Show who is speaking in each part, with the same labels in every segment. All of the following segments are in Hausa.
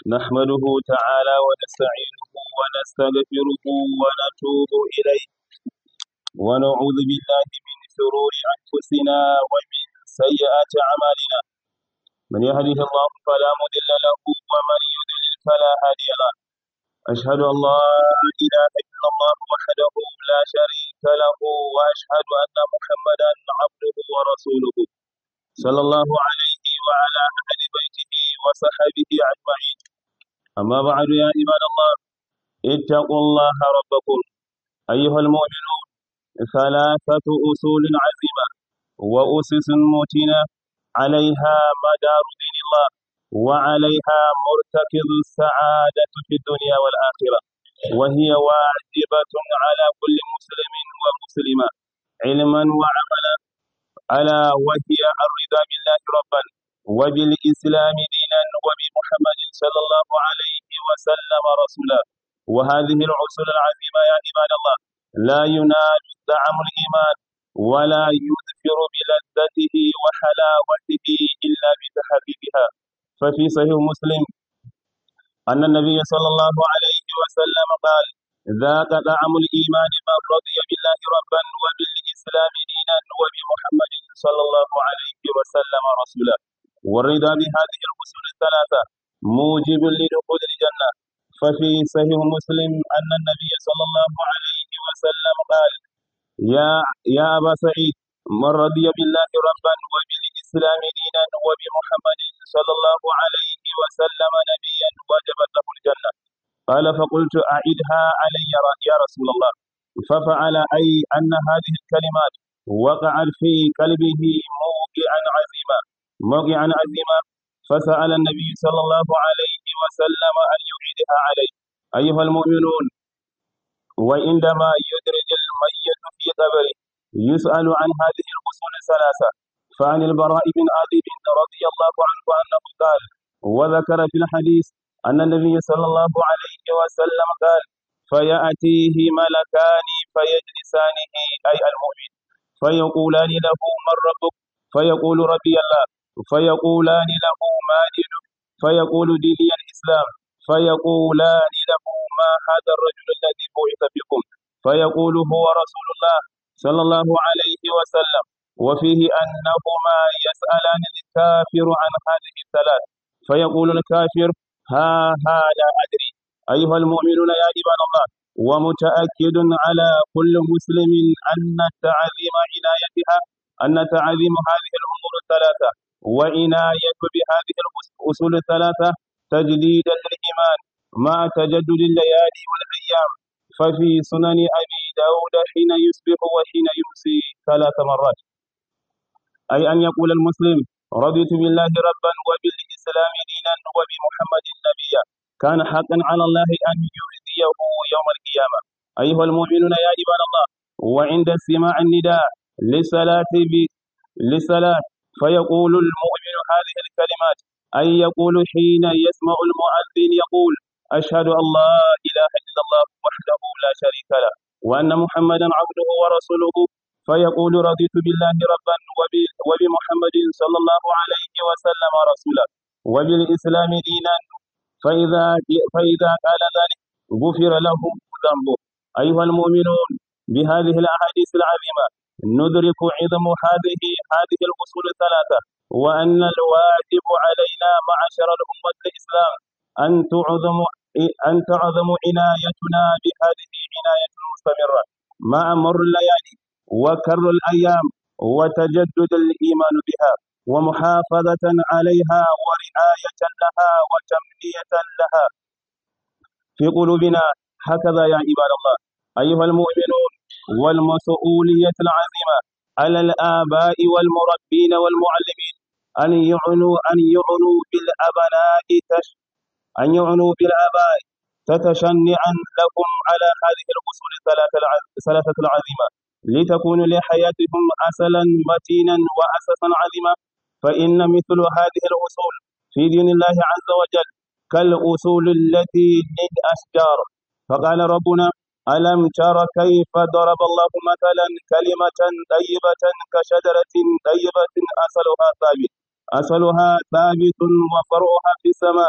Speaker 1: نحمده تعالى ونستعينه ونستغفره ونتوب إليه ونعوذ بالله من شرور أنفسنا ومن سيئات أعمالنا من يهده الله فلا مضل له ومن يضلل فلا هادي له أشهد أن لا إله إلا الله وحده لا شريك له وأشهد أن محمدا عبده ورسوله صلى الله عليه وعلى أهل بيته وصحبه أجمعين أما بعد يا عباد الله اتقوا الله ربكم أيها المؤمنون ثلاثة أصول عزيمة وأسس متينة عليها مدار دين الله وعليها مرتكز السعادة في الدنيا والآخرة وهي واجبة على كل مسلم ومسلمة علما وعملا ألا وهي الرضا بالله ربا وبالإسلام دينا وبمحمد صلى الله عليه وسلم رسولا وهذه العصول العظيمة يا عباد الله لا ينال دعم الإيمان ولا يذكر بلذته وحلاوته إلا بتحقيقها ففي صحيح مسلم أن النبي صلى الله عليه وسلم قال ذاك طعم الإيمان من رضي بالله ربا وبالإسلام دينا وبمحمد صلى الله عليه وسلم رسولا والرضا بهذه الأصول الثلاثة موجب لدخول الجنة ففي صحيح مسلم أن النبي صلى الله عليه وسلم قال يا يا أبا سعيد من رضي بالله ربا وبالإسلام دينا وبمحمد صلى الله عليه وسلم نبيا وجبت له الجنة قال فقلت أعدها علي يا رسول الله ففعل أي أن هذه الكلمات وقعت في قلبه موقعا عظيما موقعا عظيما فسأل النبي صلى الله عليه وسلم أن يعيدها عليه أيها المؤمنون وعندما يدرج الميت في قبره يسأل عن هذه الأصول الثلاثة فعن البراء بن عازب رضي الله عنه أنه قال وذكر في الحديث أن النبي صلى الله عليه وسلم قال فيأتيه ملكان فيجلسانه أي المؤمن فيقولان له من ربك فيقول ربي الله فيقولان له ما دينك فيقول ديني الإسلام فيقولان له ما هذا الرجل الذي بعث بكم فيقول هو رسول الله صلى الله عليه وسلم وفيه أنهما يسألان الكافر عن هذه الثلاث فيقول الكافر ها ها لا أدري أيها المؤمنون يا عباد الله ومتأكد على كل مسلم أن تعظيم عنايتها أن تعظيم هذه الأمور الثلاثة وعناية بهذه الأصول الثلاثة تجديدا للإيمان مع تجدد الليالي والأيام ففي سنن أبي داود حين يصبح وحين يمسي ثلاث مرات أي أن يقول المسلم رضيت بالله ربا وبالإسلام دينا وبمحمد نبيا كان حقا على الله أن يهديه يوم القيامة أيها المؤمنون يا عباد الله وعند استماع النداء للصلاة للصلاة فيقول المؤمن هذه الكلمات أي يقول حين يسمع المؤذن يقول أشهد أن لا إله إلا الله وحده لا شريك له وأن محمدا عبده ورسوله فيقول رضيت بالله ربا وبمحمد صلى الله عليه وسلم رسولا وبالإسلام دينا فإذا فإذا قال ذلك غفر له ذنبه أيها المؤمنون بهذه الأحاديث العظيمة ندرك عظم هذه هذه الأصول الثلاثة وأن الواجب علينا معشر الأمة الإسلام أن تعظم أن تعظم عنايتنا بهذه عناية مستمرة مع مر الليالي وكر الأيام وتجدد الإيمان بها ومحافظة عليها ورعاية لها وتمنية لها في قلوبنا هكذا يا عباد الله أيها المؤمنون والمسؤولية العظيمة على الآباء والمربين والمعلمين أن يعنوا أن يعنوا بالأبناء تش أن يعنوا بالآباء تتشنعا لكم على هذه الأصول الثلاثة العظيمة لتكون لحياتهم أصلا متينا وأساسا عظيما فإن مثل هذه الأصول في دين الله عز وجل كالأصول التي للأشجار فقال ربنا ألم تر كيف ضرب الله مثلا كلمة طيبة كشجرة طيبة أصلها ثابت أصلها ثابت وفرعها في السماء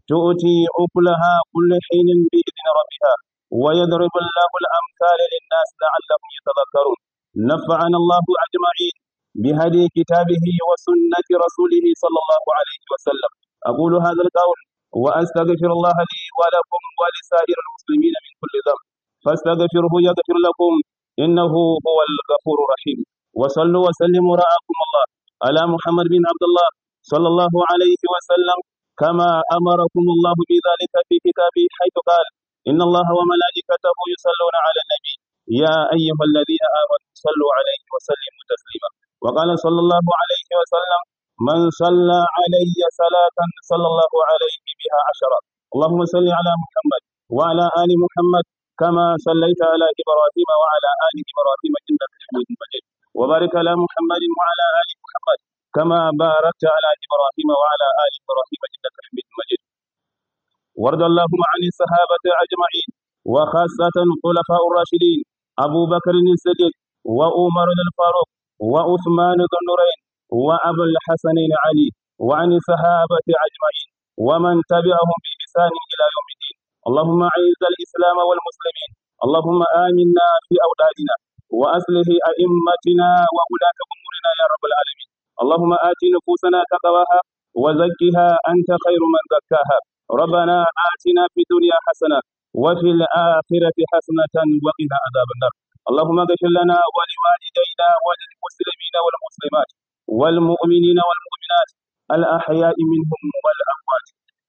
Speaker 1: تؤتي أكلها كل حين بإذن ربها ويضرب الله الأمثال للناس لعلهم يتذكرون نفعنا الله أجمعين بهدي كتابه وسنة رسوله صلى الله عليه وسلم أقول هذا القول وأستغفر الله لي ولكم ولسائر المسلمين من كل ذنب فاستغفره يغفر لكم إنه هو الغفور الرحيم وصلوا وسلموا رعاكم الله على محمد بن عبد الله صلى الله عليه وسلم كما أمركم الله بذلك في كتابه حيث قال إن الله وملائكته يصلون على النبي يا أيها الذين آمنوا صلوا عليه وسلموا تسليما وقال صلى الله عليه وسلم من صلى علي صلاة صلى الله عليه بها عشرة اللهم صل على محمد وعلى آل محمد كما صليت على إبراهيم وعلى آل إبراهيم إنك حميد مجيد وبارك على محمد وعلى آل محمد كما باركت على إبراهيم وعلى آل إبراهيم إنك حميد مجيد وارض اللهم عن الصحابة أجمعين وخاصة الخلفاء الراشدين أبو بكر الصديق وعمر الفاروق وعثمان ذو النورين وأبو الحسنين علي وعن الصحابة أجمعين ومن تبعهم بإحسان إلى يوم الدين اللهم أعز الإسلام والمسلمين اللهم آمنا في أولادنا وأصلح أئمتنا وولاة أمورنا يا رب العالمين اللهم آت نفوسنا تقواها وزكها أنت خير من زكاها ربنا آتنا في الدنيا حسنة وفي الآخرة حسنة وقنا عذاب النار اللهم اغفر لنا ولوالدينا وللمسلمين والمسلمات والمؤمنين والمؤمنات الأحياء منهم والأموات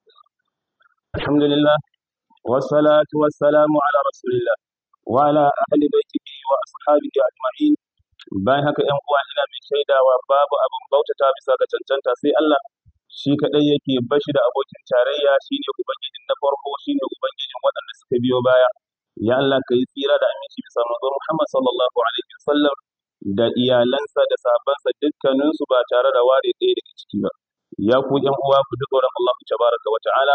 Speaker 1: الحمد لله والصلاة والسلام على رسول الله وعلى أهل بيته وأصحابه أجمعين bayan haka ‘yan uwa ina mai shaidawa babu abin bautata bisa ga cancanta sai Allah shi kaɗai yake bashi da abokin tarayya shine ubangijin na farko shine ubangijin waɗanda suka biyo baya ya Allah ka yi tsira da aminci bisa manzon Muhammad sallallahu alaihi wasallam da iyalansa da sahabbansa dukkaninsu ba tare da ware ɗaya daga ciki ba ya ku ‘yan uwa ku ji tsoron Allah tabaraka wa ta'ala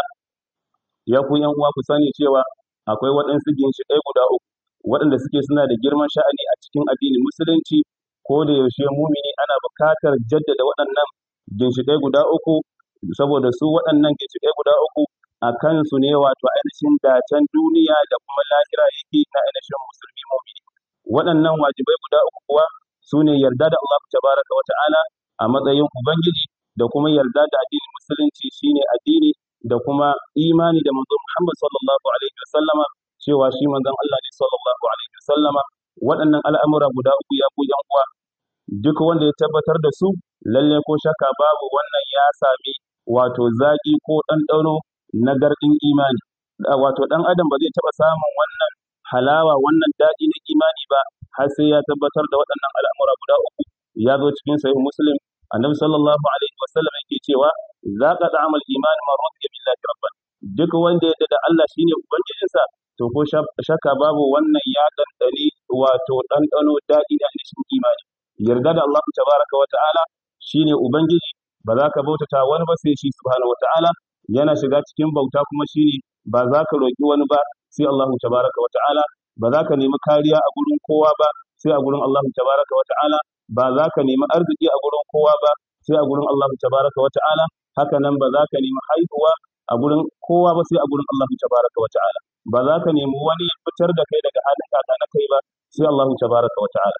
Speaker 1: ya ku ‘yan uwa ku sani cewa akwai waɗansu ginshiƙai guda uku waɗanda suke suna da girman sha'ani a cikin addinin musulunci ko da yaushe mumini ana buƙatar jaddada waɗannan ginshiƙai guda uku saboda su waɗannan ginshiƙai guda uku a kansu ne wato ainihin dacen duniya da kuma lahira yake na ainihin musulmi mumini waɗannan wajibai guda uku kuwa su ne yarda da Allah tabaraka wa ta'ala a matsayin ubangiji da kuma yarda da addinin musulunci shine addini da kuma imani da manzon Muhammad sallallahu alaihi wasallama cewa shi manzon Allah ne sallallahu alaihi wasallama waɗannan al'amura guda uku ya ku yan uwa duk wanda ya tabbatar da su lalle ko shakka babu wannan ya sami wato zaki ko ɗanɗano na gardin imani wato ɗan adam ba zai taɓa samun wannan halawa wannan daɗi na imani ba har sai ya tabbatar da waɗannan al'amura guda uku ya zo cikin sahih muslim annabi sallallahu alaihi wasallam yake cewa zaqa da'amal imani man radiya billahi rabban duk wanda ya da Allah shine ubangijinsa to ko shakka babu wannan ya dandane wato dandano daɗi da ainihin imani yarda da Allah tabaraka wa ta'ala shine ubangiji ba za ka bautata wani ba sai shi subhanahu wa ta'ala yana shiga cikin bauta kuma shine ba za ka roki wani ba sai Allah tabaraka wa ta'ala ba za ka nemi kariya a gurin kowa ba sai a gurin Allah tabaraka wa ta'ala ba za ka nemi arziki a gurin kowa ba sai a gurin Allah tabaraka wa ta'ala haka nan ba za ka nemi haihuwa a gurin kowa ba sai a gurin Allah tabaraka wa ta'ala ba za ka nemi wani ya fitar da kai daga halin kaka na kai ba sai Allah tabaraka wa ta'ala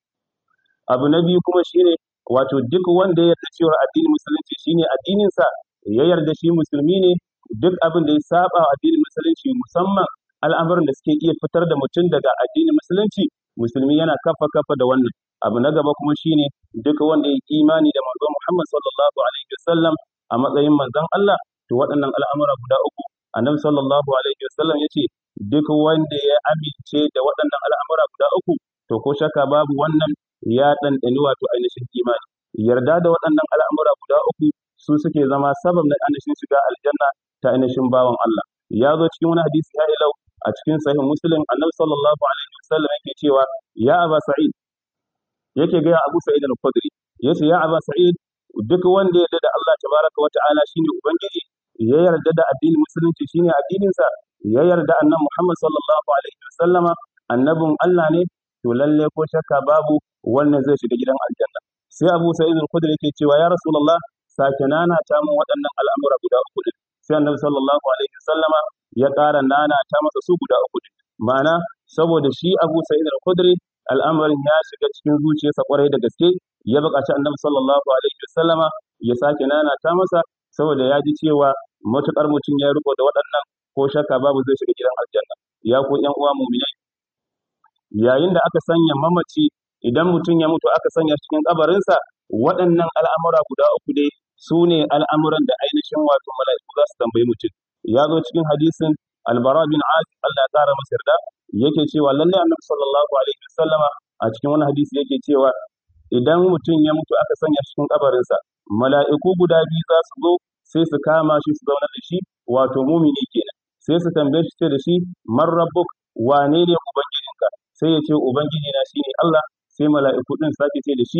Speaker 1: abu na biyu kuma shine wato duk wanda ya yarda cewa addinin musulunci shine addinin sa ya yarda shi musulmi ne duk abin da ya saba wa addinin musulunci musamman al'amuran da suke iya fitar da mutum daga addinin musulunci musulmi yana kafa kafa da wannan abu na gaba kuma shine duk wanda ya imani da manzon Muhammad sallallahu alaihi wasallam a matsayin manzon Allah to waɗannan al'amura guda uku annabi sallallahu alaihi wasallam yace duk wanda ya amince da waɗannan al'amura guda uku to ko shakka babu wannan ya ɗanɗani wato ainihin imani yarda da waɗannan al'amura guda uku su suke zama sabab na ainihin shiga aljanna ta ainihin bawan Allah ya zo cikin wani hadisi ya ilau a cikin sahih muslim annabi sallallahu alaihi wasallam yake cewa ya aba sa'id yake ga abu sa'id al-khudri yace ya aba sa'id duk wanda ya da Allah tabaraka wa ta'ala shine ubangiji ya yarda da addinin musulunci shine addinin sa ya yarda annabi Muhammad sallallahu alaihi wasallama annabin Allah ne to lalle ko shakka babu wannan zai shiga gidan aljanna sai Abu Sa'id al-Khudri yake cewa ya Rasulullah sake nana ta mun waɗannan al'amura guda uku din sai annabi sallallahu alaihi wasallama ya ƙara nana ta masa su guda uku din ma'ana saboda shi Abu Sa'id al-Khudri al'amarin ya shiga cikin zuciyarsa kwarai da gaske ya buƙaci annabi sallallahu alaihi wasallama ya sake nana ta masa saboda ya ji cewa matuƙar mutum ya riko da waɗannan ko shakka babu zai shiga gidan aljanna ya ku ƴan uwa mu'minai yayin da aka sanya mamaci idan mutum ya mutu aka sanya cikin kabarinsa waɗannan al'amura guda uku dai su ne al'amuran da ainihin wato mala'iku za su tambayi mutum ya zo cikin hadisin albara bin azib Allah ya ƙara masa yarda yake cewa lallai annabi sallallahu alaihi wasallama a cikin wani hadisi yake cewa idan mutum ya mutu aka sanya cikin kabarinsa mala'iku guda biyu za su zo sai su kama shi su zauna da shi wato mumini kenan sai su tambaye shi ce da shi man rabbuk wane ne ubangijinka sai ya ce ubangiji na shine Allah sai mala'iku din sake ce da shi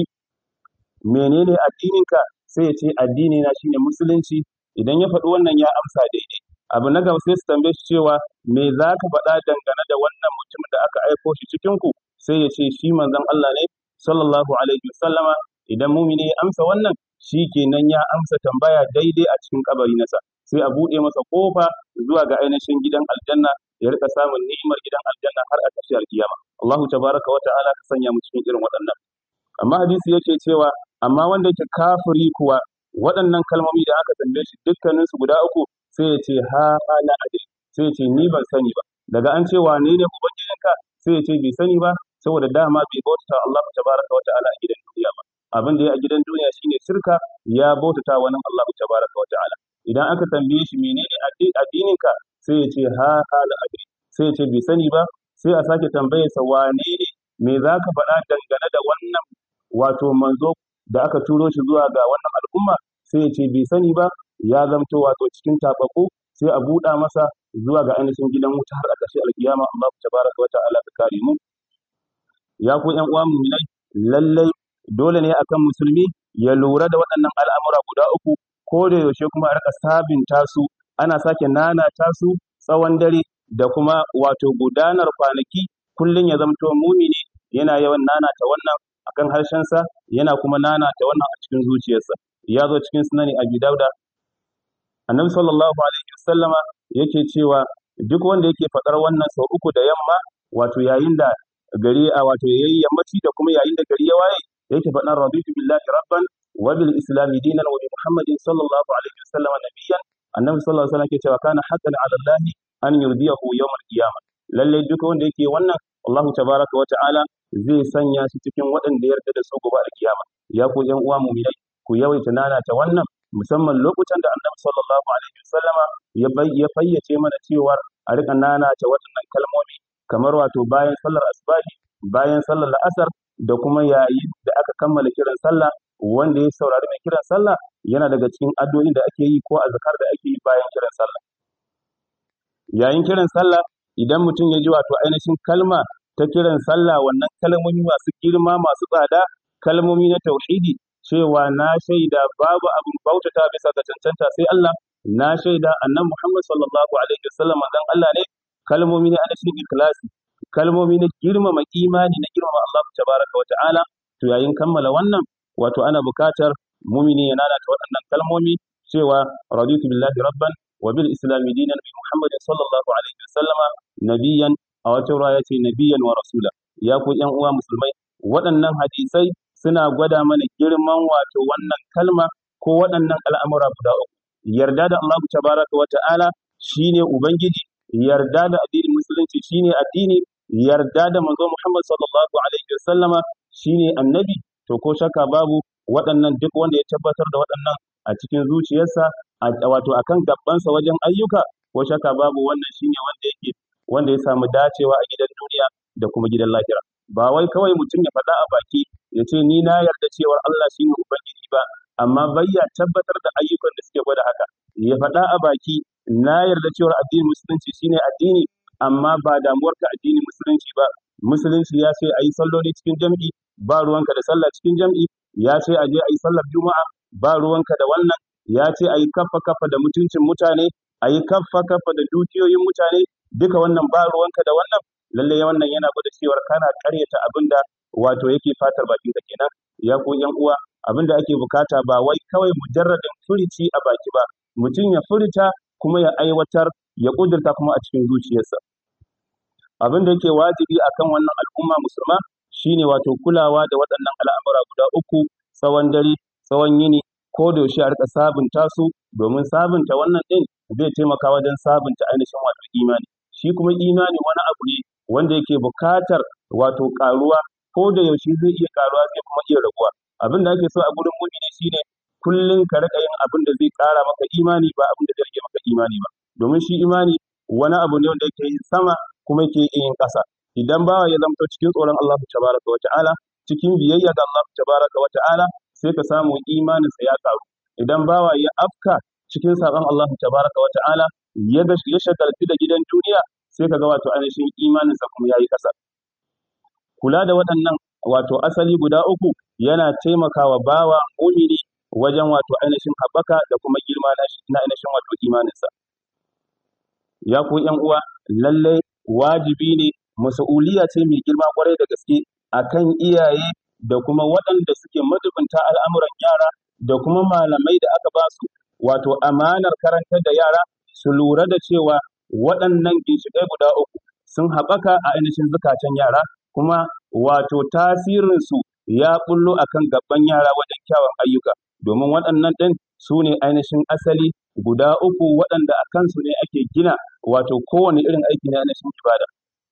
Speaker 1: menene addininka sai ya ce addini na shine musulunci idan ya faɗi wannan ya amsa daidai abu na gaba sai su tambaye shi cewa me za ka faɗa dangane da wannan mutumin da aka aiko shi cikin ku sai ya ce shi manzon Allah ne sallallahu alaihi wasallama idan mumini ya amsa wannan shi kenan ya amsa tambaya daidai a cikin kabari nasa sai a buɗe masa kofa zuwa ga ainihin gidan aljanna ya rika samun ni'imar gidan aljanna har a ƙarshe alkiyama Allahu tabaraka wa ta'ala ka sanya mu cikin irin waɗannan amma hadisi yake cewa amma wanda yake kafiri kuwa waɗannan kalmomi da aka tambaye shi dukkanin su guda uku sai ya ce ha ha la adri sai ya ce ni ban sani ba daga an ce wane ne ubangijinka sai ya ce bai sani ba saboda dama bai bautata Allah tabaraka wa ta'ala a gidan duniya ba abin da ya a gidan duniya shine shirka ya bautata wani Allah tabaraka wa ta'ala idan aka tambaye shi menene addininka sai ya ce ha ha la adri sai ya ce bai sani ba sai a sake tambaye sa wane ne me za ka faɗa dangane da wannan wato manzo da aka turo shi zuwa ga wannan al'umma sai ya ce bai sani ba ya zamto wato cikin tabako sai a buɗa masa zuwa ga ainihin gidan wuta har a ƙarshe alkiyama Allah tabaraka wa ta'ala ka kare mu ya ku ƴan uwa mu'minai lallai dole ne akan musulmi ya lura da waɗannan al'amura guda uku ko da yaushe kuma a rika sabinta su ana sake nanata su tsawon dare da kuma wato gudanar kwanaki kullum ya zamto mumini yana yawan nanata wannan akan harshensa yana kuma nanata wannan a cikin zuciyarsa ya zo cikin sunani abi dauda annabi sallallahu alaihi wasallama yake cewa duk wanda yake faɗar wannan sau uku da yamma wato yayin da gari a wato yayi yammaci da kuma yayin da gari ya waye yake faɗan raditu billahi rabban wa bil islam dinan wa bi muhammadin sallallahu alaihi wasallam nabiyyan annabi sallallahu alaihi wasallam yake cewa kana haqqan ala allah an yurdiyahu yawm al qiyamah lalle duk wanda yake wannan Allah tabaraka wa ta'ala zai sanya shi cikin waɗanda yarda da su gobe a kiyama ya ku yan uwa mu'minai ku yawaita nana ta wannan musamman lokutan da annabi sallallahu alaihi wasallama ya ya fayyace mana cewa a rika nana ta waɗannan kalmomi kamar wato bayan sallar asbahi bayan sallar la'asar da kuma yayin da aka kammala kiran sallah wanda ya saurari mai kiran sallah yana daga cikin addu'o'in da ake yi ko azkar da ake yi bayan kiran sallah yayin kiran sallah idan mutum ya ji wato ainihin kalma ta kiran sallah wannan kalmomi masu girma masu tsada kalmomi na tauhidi cewa na shaida babu abin bautata bisa ga cancanta sai Allah na shaida annan Muhammad sallallahu alaihi wasallam manzon Allah ne kalmomi ne ainihin ikhlasi kalmomi na girmama imani na girmama Allah tabaraka wa ta'ala to yayin kammala wannan wato ana bukatar mumini ya lalata waɗannan kalmomi cewa raditu billahi rabban wa bil islami dinan bi muhammadin sallallahu alaihi wasallama nabiyan a wata ruwa ce nabiyan wa rasula ya ku yan uwa musulmai waɗannan hadisai suna gwada mana girman wato wannan kalma ko waɗannan al'amura guda uku yarda da Allah tabaraka wa ta'ala shine ubangiji yarda da addinin musulunci shine addini yarda da manzo Muhammad sallallahu alaihi wasallama shine annabi to ko shakka babu waɗannan duk wanda ya tabbatar da waɗannan a cikin zuciyarsa wato akan gabansa wajen ayyuka ko shakka babu wannan shine wanda yake wanda ya samu dacewa a gidan duniya da kuma gidan lahira ba wai kawai mutum ya faɗa a baki ya ce ni na yarda cewar Allah shine ubangiji ba amma bai ya tabbatar da ayyukan da suke gwada haka ya faɗa a baki na yarda cewar addinin musulunci shine addini amma ba damuwarka addinin musulunci ba musulunci ya ce a yi salloli cikin jam'i ba ruwanka da sallah cikin jam'i ya ce a je a yi sallar juma'a ba ruwanka da wannan ya ce a yi kaffa kaffa da mutuncin mutane a yi kaffa kaffa da dukiyoyin mutane duka wannan ba ruwanka da wannan lallai wannan yana gwada cewar kana karyata abin da wato yake fatar bakin ka kenan ya ku yan uwa abin da ake bukata ba wai kawai mujarradin furici a baki ba mutum ya furta kuma ya aiwatar ya ƙudurta kuma a cikin zuciyarsa abin da yake wajibi akan wannan al'umma musulma shine wato kulawa da waɗannan al'amura guda uku tsawon dare tsawon yini ko da yaushe a rika sabunta su domin sabunta wannan ɗin zai taimaka wajen sabunta ainihin wato imani shi kuma imani wani abu ne wanda yake buƙatar wato ƙaruwa ko da yaushe zai iya ƙaruwa zai kuma iya raguwa abin da ake so a gurin mumini shine kullum ka rika yin abin da zai ƙara maka imani ba abin da zai rage maka imani ba domin shi imani wani abu ne wanda yake yin sama kuma yake yin ƙasa idan bawa ya zamto cikin tsoron Allah tabaraka wa ta'ala cikin biyayya ga Allah tabaraka wa ta'ala sai ka samu imaninsa ya karu idan bawa ya afka cikin saƙon Allah tabaraka wa ta'ala ya ya shagaltu da gidan duniya sai ka ga wato ainihin imaninsa kuma yayi ƙasa kula da waɗannan wato asali guda uku yana taimakawa bawa mumini wajen wato ainihin haɓaka da kuma girma na ainihin wato imaninsa ya ku ƴan uwa lallai wajibi ne mas'uliya ce mai girma kwarai da gaske akan iyaye da kuma waɗanda suke madubinta al'amuran yara da kuma malamai da aka ba su wato amanar karantar da yara su lura da cewa waɗannan ginshiƙai guda uku sun haɓaka a ainihin zukatan yara kuma wato tasirinsu ya bullo akan gaban yara wajen kyawun ayyuka domin waɗannan ɗin su ne ainihin asali guda uku waɗanda a kansu ne ake gina wato kowane irin aiki na ainihin ibada.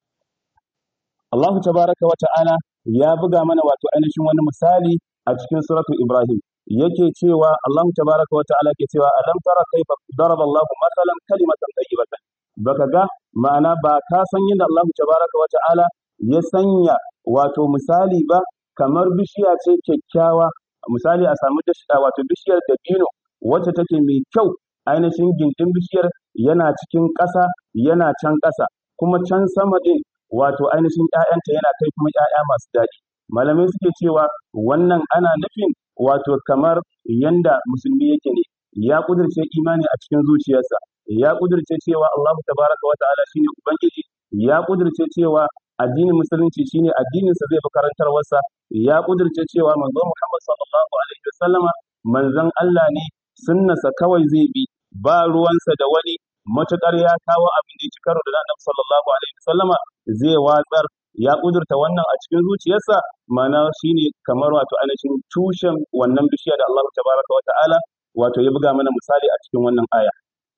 Speaker 1: Allahu tabaraka wa ta'ala ya buga mana wato ainihin wani misali a cikin suratul Ibrahim yake cewa Allahu tabaraka wa ta'ala ke cewa alam tara kaifa daraba Allahu masalan kalimatan tayyibatan baka ga ma'ana ba ka san yadda Allahu tabaraka wa ta'ala ya sanya wato misali ba kamar bishiya ce kyakkyawa misali a samu wato bishiyar dabino wacce take mai kyau ainihin gindin bishiyar yana cikin ƙasa yana can ƙasa kuma can sama ɗin wato ainihin ‘ya'yanta yana kai kuma ‘ya'ya masu daɗi malamai suke cewa wannan ana nufin wato kamar yanda musulmi yake ne ya ƙudurce imani a cikin zuciyarsa ya ƙudurce cewa Allahu tabaraka wa ta'ala shine ubangiji ya ƙudurce cewa addinin musulunci shine addininsa zai fi karantarwarsa ya ƙudurce cewa manzo Muhammad sallallahu alaihi wasallama manzon Allah ne sunnarsa kawai zai bi ba ruwansa da wani matuƙar ya kawo abin da ya ci karo da annabi sallallahu alaihi wasallama zai watsar ya kudurta wannan a cikin zuciyarsa mana shine kamar wato ainihin tushen wannan bishiya da Allah tabaraka wa ta'ala wato ya buga mana misali a cikin wannan aya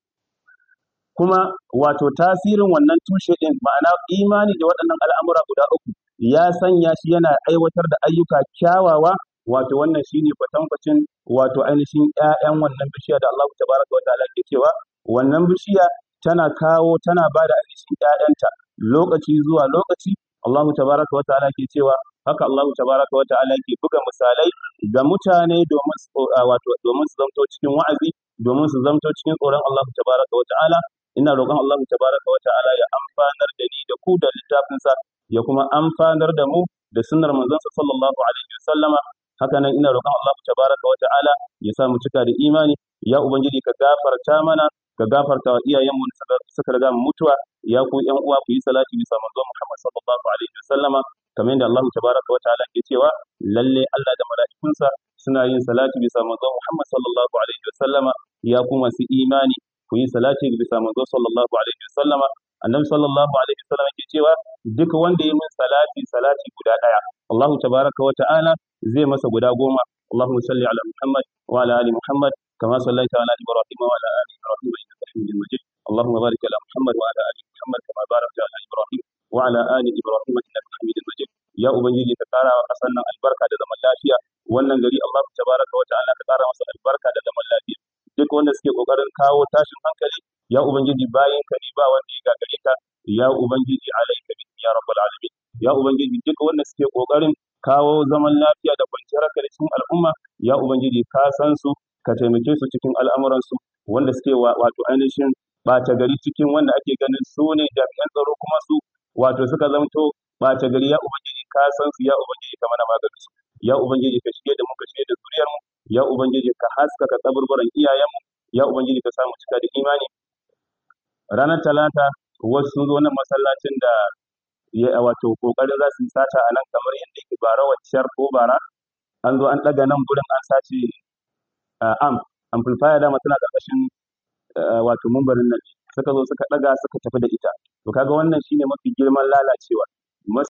Speaker 1: kuma wato tasirin wannan tushe din ma'ana imani da waɗannan al'amura guda uku ya sanya shi yana aiwatar da ayyuka kyawawa wato wannan shine kwatankwacin wato ainihin ƴaƴan wannan bishiya da Allah tabaraka wa ta'ala ke cewa wannan bishiya tana kawo tana ba da ainihin ƴaƴanta lokaci zuwa lokaci Allah tabaraka wa ta'ala ke cewa haka Allah tabaraka wa ta'ala ke buga misalai ga mutane domin su wato domin su zamto cikin wa'azi domin su zamto cikin tsoron Allah tabaraka wa ta'ala ina roƙon Allah tabaraka wa ta'ala ya amfanar da ni da ku da littafinsa ya kuma amfanar da mu da sunnar manzonsa sallallahu alaihi wasallama haka nan ina roƙon Allah tabaraka wa ta'ala ya sa mu cika da imani ya ubangiji ka gafarta mana ka gafarta wa iyayenmu da suka riga mu mutuwa ya ku ƴan uwa ku yi salati bisa manzon Muhammad sallallahu alaihi wasallama kamar yadda Allah tabaraka wa ta'ala ke cewa lalle Allah da mala'ikunsa suna yin salati bisa manzon Muhammad sallallahu alaihi wasallama ya ku masu imani ku yi salati bisa manzon sallallahu alaihi wasallama annabi sallallahu alaihi wasallama ke cewa duk wanda ya min salati salati guda daya Allah tabaraka wa ta'ala zai masa guda goma اللهم صل على محمد وعلى ال محمد كما صليت على ابراهيم وعلى ال ابراهيم انك حميد مجيد اللهم بارك على محمد وعلى ال محمد كما باركت على ابراهيم وعلى ال ابراهيم انك حميد مجيد يا ubangiji ka kara wa kasan nan albarka da zaman lafiya wannan gari Allah tabaraka wa ta'ala ka kara masa albarka da zaman lafiya duk wanda suke kokarin kawo tashin hankali ya ubangiji bayin ka ne ba wanda ya gagare ka ya ubangiji alaika bi ya rabbal alamin ya ubangiji duk wanda suke kokarin kawo zaman lafiya da kwanciyar hankali cikin al'umma ya ubangiji ka san su ka taimake su cikin al'amuran su wanda suke wato ainihin ɓata gari cikin wanda ake ganin su ne jami'an tsaro kuma su wato suka zamto ɓata gari ya ubangiji ka san su ya ubangiji ka mana maganin su ya ubangiji ka shige da mu ka shige da zuriyar mu ya ubangiji ka haskaka kaburburan iyayen mu ya ubangiji ka samu cika da imani ranar talata wasu sun zo nan masallacin da ya wato kokarin za su yi sata a nan kamar yadda yake bara waccar ko bara an zo an ɗaga nan gurin an sace am amplifier dama tana ƙarƙashin wato mumbarin nan suka zo suka ɗaga suka tafi da ita to kaga wannan shine mafi girman lalacewa